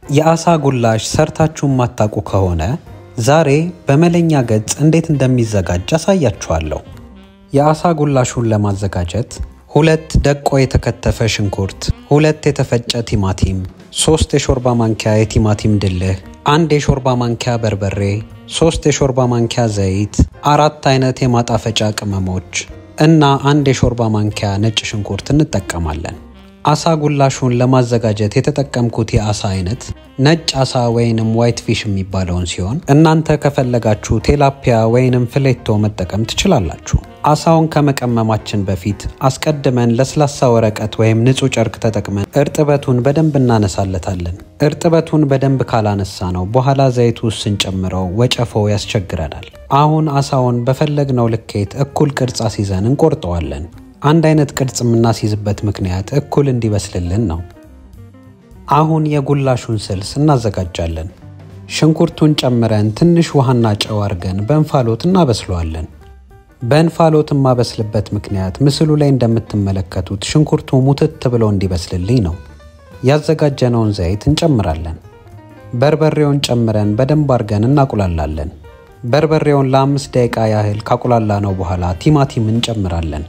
የአሳ ጉላሽ ሰርታችሁ የማታውቁ ከሆነ ዛሬ በመለኛ ገጽ እንዴት እንደሚዘጋጅ አሳያችኋለሁ። የአሳ ጉላሹን ለማዘጋጀት ሁለት ደቆ የተከተፈ ሽንኩርት፣ ሁለት የተፈጨ ቲማቲም፣ ሶስት የሾርባ ማንኪያ የቲማቲም ድልህ፣ አንድ የሾርባ ማንኪያ በርበሬ፣ ሶስት የሾርባ ማንኪያ ዘይት፣ አራት አይነት የማጣፈጫ ቅመሞች እና አንድ የሾርባ ማንኪያ ነጭ ሽንኩርት እንጠቀማለን። አሳ ጉላሹን ለማዘጋጀት የተጠቀምኩት የአሳ አይነት ነጭ አሳ ወይንም ዋይት ፊሽ የሚባለውን ሲሆን እናንተ ከፈለጋችሁ ቴላፒያ ወይንም ፍሌቶ መጠቀም ትችላላችሁ። አሳውን ከመቀመማችን በፊት አስቀድመን ለስላሳ ወረቀት ወይም ንጹህ ጨርቅ ተጠቅመን እርጥበቱን በደንብ እናነሳለታለን። እርጥበቱን በደንብ ካላነሳ ነው በኋላ ዘይቱ ውስጥ ስንጨምረው ወጨፎው ያስቸግረናል። አሁን አሳውን በፈለግነው ልኬት እኩል ቅርጽ አስይዘን እንቆርጠዋለን። አንድ አይነት ቅርጽ የምናስይዝበት ምክንያት እኩል እንዲበስልልን ነው። አሁን የጉላሹን ስልስ እናዘጋጃለን። ሽንኩርቱን ጨምረን ትንሽ ውሃና ጨው አድርገን በእንፋሎት እናበስለዋለን። በእንፋሎት የማበስልበት ምክንያት ምስሉ ላይ እንደምትመለከቱት ሽንኩርቱ ሙትት ብሎ እንዲበስልልኝ ነው። ያዘጋጀነውን ዘይት እንጨምራለን። በርበሬውን ጨምረን በደንብ አድርገን እናቁላላለን። በርበሬውን ለአምስት ደቂቃ ያህል ካቁላላ ነው በኋላ ቲማቲም እንጨምራለን።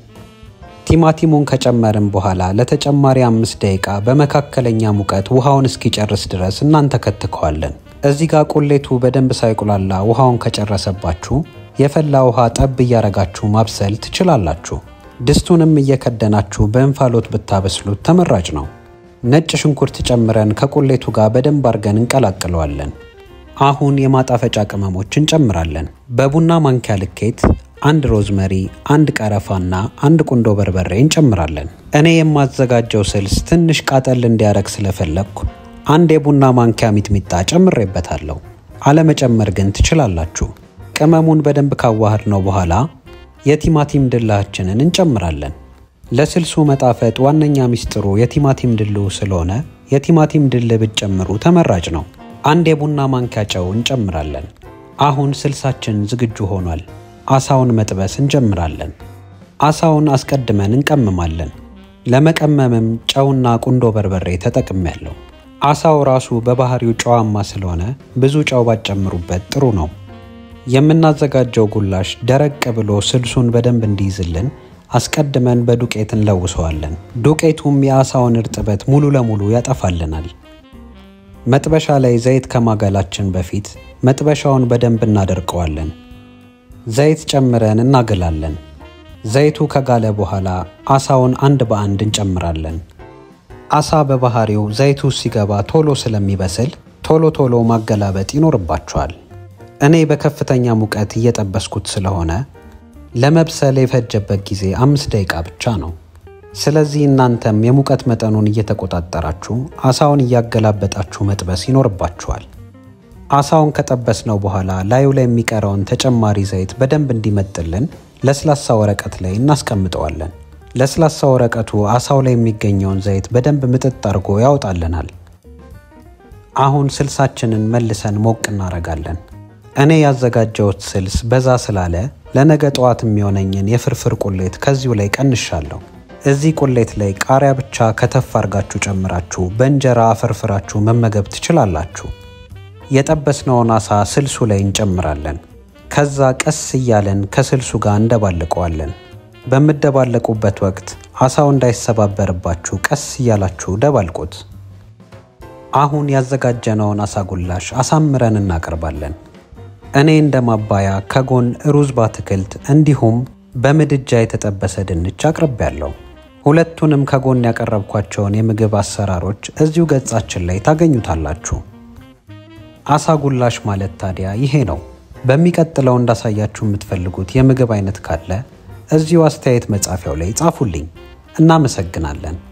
ቲማቲሙን ከጨመርን በኋላ ለተጨማሪ አምስት ደቂቃ በመካከለኛ ሙቀት ውሃውን እስኪጨርስ ድረስ እናንተከትከዋለን። እዚህ ጋር ቁሌቱ በደንብ ሳይቁላላ ውሃውን ከጨረሰባችሁ የፈላ ውሃ ጠብ እያረጋችሁ ማብሰል ትችላላችሁ። ድስቱንም እየከደናችሁ በእንፋሎት ብታበስሉት ተመራጭ ነው። ነጭ ሽንኩርት ጨምረን ከቁሌቱ ጋር በደንብ አድርገን እንቀላቅለዋለን። አሁን የማጣፈጫ ቅመሞች እንጨምራለን። በቡና ማንኪያ ልኬት አንድ ሮዝመሪ፣ አንድ ቀረፋና አንድ ቁንዶ በርበሬ እንጨምራለን። እኔ የማዘጋጀው ስልስ ትንሽ ቃጠል እንዲያረግ ስለፈለግኩ አንድ የቡና ማንኪያ ሚጥሚጣ ጨምሬበታለሁ። አለመጨመር ግን ትችላላችሁ። ቅመሙን በደንብ ካዋህድ ነው በኋላ የቲማቲም ድላችንን እንጨምራለን። ለስልሱ መጣፈጥ ዋነኛ ሚስጥሩ የቲማቲም ድሉ ስለሆነ የቲማቲም ድል ብትጨምሩ ተመራጭ ነው። አንድ የቡና ማንኪያ ጨው እንጨምራለን። አሁን ስልሳችን ዝግጁ ሆኗል። አሳውን መጥበስ እንጀምራለን። አሳውን አስቀድመን እንቀምማለን። ለመቀመምም ጨውና ቁንዶ በርበሬ ተጠቅሜያለሁ። አሳው ራሱ በባህሪው ጨዋማ ስለሆነ ብዙ ጨው ባጨምሩበት ጥሩ ነው። የምናዘጋጀው ጉላሽ ደረቅ ብሎ ስልሱን በደንብ እንዲይዝልን አስቀድመን በዱቄት እንለውሰዋለን። ዱቄቱም የአሳውን እርጥበት ሙሉ ለሙሉ ያጠፋልናል። መጥበሻ ላይ ዘይት ከማጋላችን በፊት መጥበሻውን በደንብ እናደርቀዋለን። ዘይት ጨምረን እናገላለን። ዘይቱ ከጋለ በኋላ አሳውን አንድ በአንድ እንጨምራለን። አሳ በባህሪው ዘይቱ ሲገባ ቶሎ ስለሚበስል ቶሎ ቶሎ ማገላበጥ ይኖርባቸዋል። እኔ በከፍተኛ ሙቀት እየጠበስኩት ስለሆነ ለመብሰል የፈጀበት ጊዜ አምስት ደቂቃ ብቻ ነው። ስለዚህ እናንተም የሙቀት መጠኑን እየተቆጣጠራችሁ አሳውን እያገላበጣችሁ መጥበስ ይኖርባችኋል። አሳውን ከጠበስነው በኋላ ላዩ ላይ የሚቀረውን ተጨማሪ ዘይት በደንብ እንዲመጥልን ለስላሳ ወረቀት ላይ እናስቀምጠዋለን። ለስላሳ ወረቀቱ አሳው ላይ የሚገኘውን ዘይት በደንብ ምጥጥ አድርጎ ያወጣልናል። አሁን ስልሳችንን መልሰን ሞቅ እናረጋለን። እኔ ያዘጋጀሁት ስልስ በዛ ስላለ ለነገ ጠዋት የሚሆነኝን የፍርፍር ቁሌት ከዚሁ ላይ ቀንሻለሁ። እዚህ ቁሌት ላይ ቃሪያ ብቻ ከተፍ አርጋችሁ ጨምራችሁ በእንጀራ አፈርፍራችሁ መመገብ ትችላላችሁ። የጠበስነውን አሳ ስልሱ ላይ እንጨምራለን። ከዛ ቀስ እያለን ከስልሱ ጋር እንደባልቀዋለን። በምደባለቁበት ወቅት አሳው እንዳይሰባበርባችሁ ቀስ እያላችሁ ደባልቁት። አሁን ያዘጋጀነውን አሳ ጉላሽ አሳምረን እናቀርባለን። እኔ እንደ ማባያ ከጎን ሩዝ በአትክልት እንዲሁም በምድጃ የተጠበሰ ድንች አቅርቤያለሁ። ሁለቱንም ከጎን ያቀረብኳቸውን የምግብ አሰራሮች እዚሁ ገጻችን ላይ ታገኙታላችሁ። አሳ ጉላሽ ማለት ታዲያ ይሄ ነው። በሚቀጥለው እንዳሳያችሁ የምትፈልጉት የምግብ አይነት ካለ እዚሁ አስተያየት መጻፊያው ላይ ጻፉልኝ። እናመሰግናለን።